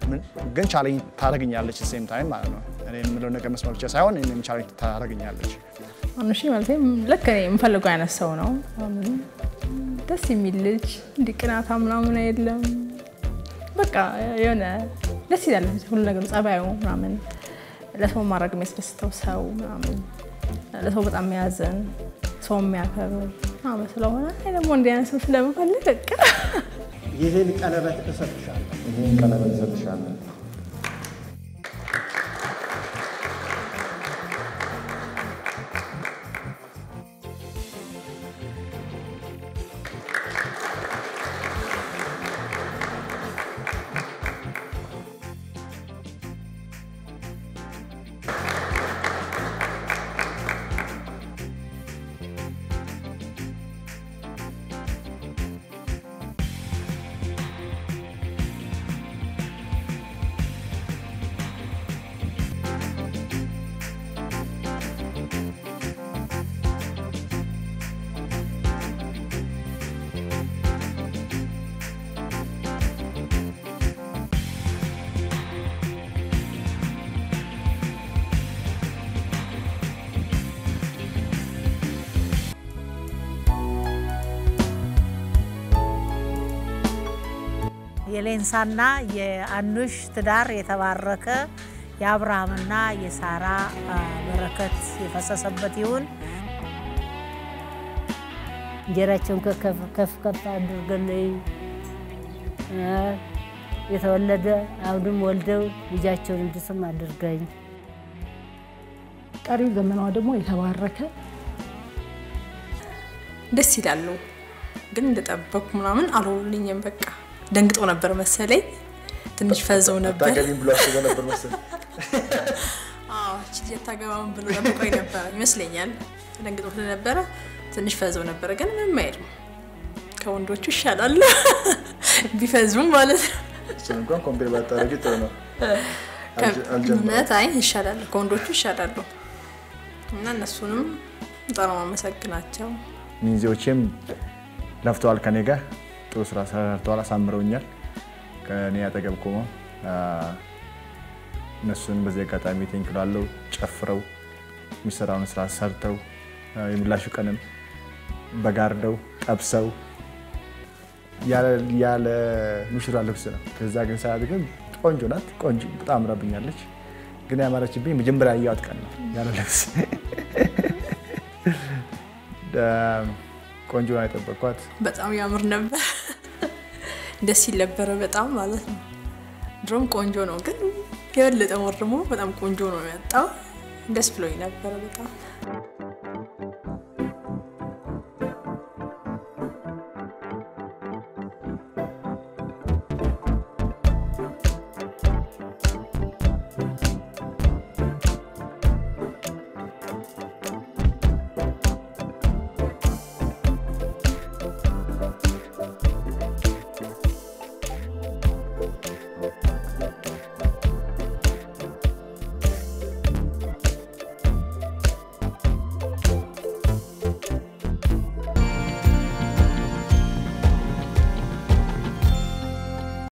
ግን ቻሌንጅ ታደርገኛለች ሴም ታይም ማለት ነው። እኔ የምለው ነገር መስማት ብቻ ሳይሆን እኔም ቻሌንጅ ታደርገኛለች። አኑሺ ማለት ልክ እኔ የምፈልገው አይነት ሰው ነው። ደስ የሚል ልጅ እንዲህ ቅናታ ምናምን የለም። በቃ የሆነ ደስ ይላል ሁሉ ነገሩ፣ ጸባዩ ምናምን ለሰው ማድረግ የሚያስደስተው ሰው ምናምን ለሰው በጣም የሚያዘን ሰው የሚያከብር ምናምን ስለሆነ እኔ ደግሞ እንዲህ አይነት ሰው ስለምፈልግ በቃ ይህን ቀለበት እሰጥሻለሁ። ይህን ቀለበት እሰጥሻለሁ። የሌንሳና የአኑሽ ትዳር የተባረከ የአብርሃምና የሳራ አ፣ በረከት የፈሰሰበት ይሁን። እንጀራቸውን ከፍ ከፍ ከፍ አድርገልኝ እ፣ የተወለደ አሁንም ወልደው ልጃቸውን እንድስም አድርገኝ። ቀሪው ዘመኗ ደግሞ የተባረከ ደስ ይላሉ። ግን እንደጠበቅኩ ምናምን አልሆኑልኝም። በቃ ደንግጦ ነበር መሰለኝ። ትንሽ ፈዘው ነበር። አታገቢም ብሎ አስበው ነበር መሰለኝ። አዎ እቺ ልጅ አታገባም ብሎ ጠብቆኝ ነበረ ይመስለኛል። ደንግጦ ስለነበረ ትንሽ ፈዘው ነበረ። ግን ምንም አይልም። ከወንዶቹ ይሻላል ቢፈዙም ማለት ነው። እሱን እንኳን ኮምፔር ባታደርጊ ጥሩ ነው። አልጀ- አልጀመረም። እውነት አይ ይሻላል፣ ከወንዶቹ ይሻላሉ። እና እነሱንም በጣም ነው የማመሰግናቸው። ሚንዚዎቼም ለፍተዋል ከኔ ጋር ጥሩ ስራ ሰርተዋል፣ አሳምረውኛል። ከኔ አጠገብ ቆመው አ፣ እነሱን በዚህ አጋጣሚ ቴንክ እላለሁ። ጨፍረው የሚሰራውን ስራ ሰርተው አ፣ የምላሹ ቀንም በጋርደው ጠብሰው ያለ- ያለ ሙሽራ ልብስ ነው። ከዛ ግን ሰዓት ግን ቆንጆ ናት። ቆንጆ በጣም አምራብኛለች። ግን ያማረችብኝ መጀመሪያ ያየኋት ቀን ነው ያለ ልብስ ደ- ቆንጆ ነው የጠበቅኳት። በጣም ያምር ነበር። ደስ ይል ነበረ በጣም ማለት ነው። ድሮም ቆንጆ ነው፣ ግን የበለጠ ወር ደግሞ በጣም ቆንጆ ነው የመጣው። ደስ ብሎኝ ነበረ በጣም